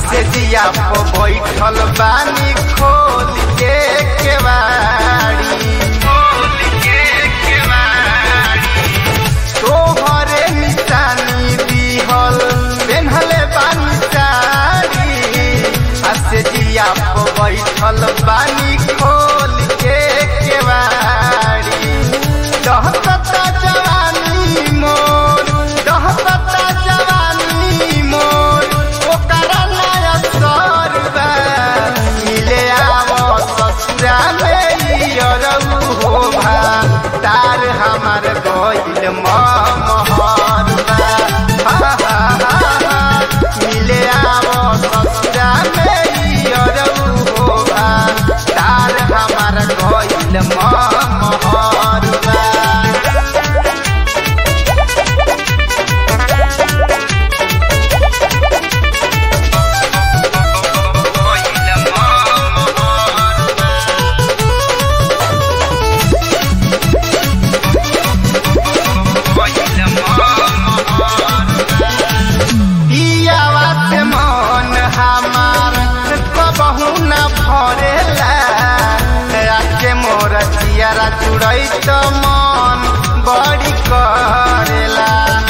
से दिया पो बैठल बानी खोल के केवाड़ी खोल के केवाड़ी तोहरे निशानी दिहल पेन्हले बानी साड़ी आ से दिया पो बैठल बानी खोल के केवाड़ी दहकता जवानी मोर दहकता जवानी मोर ओकरा नया सरबा मिले आवो ससुरा में यरऊ हो भा तार हमार गइल महरबा हा हा हा हा मिले आवो ससुरा में यरऊ हो भा तार हमार गइल महरबा पियावा से मन हमार कबहू न भरेला राके मोर चियारा चुड़ई त मन बड़ी करेला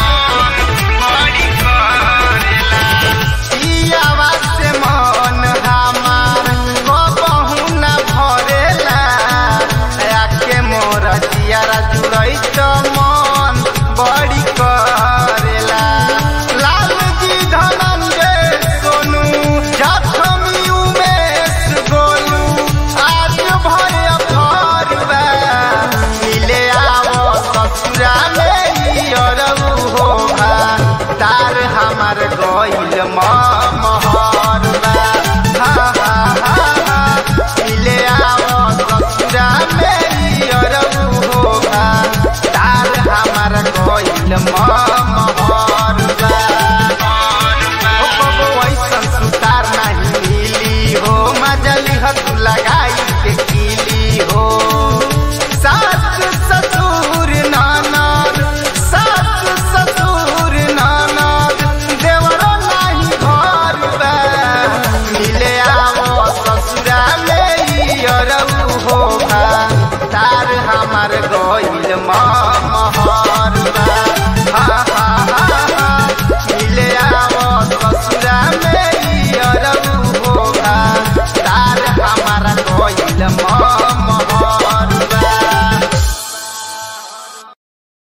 पियावा से मन हमार कबहू न भरेला राके मोर चियारा चुड़ई त मन बड़ी करेला लाल जी धनंजय सोनू जखमी उमेश गोलू आज भय फरबा मिले आवो ससुरा में अरऊ हो भा तार हमार गइल महरबा हा हा हा हा मिले आवो ससुरा में अरऊ हो भा तार हमार गइल मह